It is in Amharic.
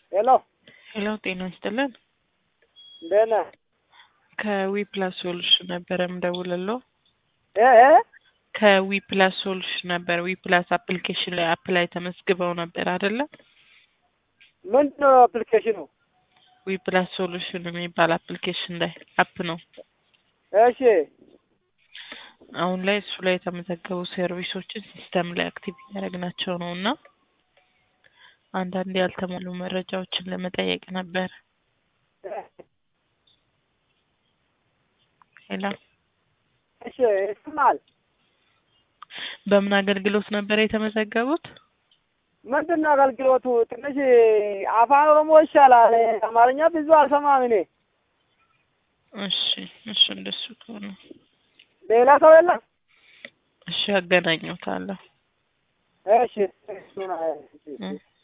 ሄሎ ሄሎ ጤና ይስጥልን። እንዴት ነህ? ከዊ ፕላስ ሶሉሽን ነበረ የምደውልለው። እ እ ከዊ ፕላስ ሶሉሽን ነበር። ዊ ፕላስ አፕሊኬሽን ላይ አፕ ላይ ተመዝግበው ነበር አይደለ? ምንድን ነው አፕሊኬሽኑ? ዊ ፕላስ ሶሉሽን የሚባል አፕሊኬሽን ላይ አፕ ነው። እሺ አሁን ላይ እሱ ላይ የተመዘገቡ ሰርቪሶችን ሲስተም ላይ አክቲቭ እያደረግናቸው ነው እና አንዳንድ ያልተሟሉ መረጃዎችን ለመጠየቅ ነበር። ሄሎ እሺ ይስማል። በምን አገልግሎት ነበር የተመዘገቡት? ምንድን ነው አገልግሎቱ? ትንሽ አፋን ኦሮሞ ይሻላል። አማርኛ ብዙ አልሰማም እኔ። እሺ እሺ፣ እንደሱ ከሆነ ሌላ ሰው የለም? እሺ፣ አገናኘዎታለሁ። እሺ እሱን እ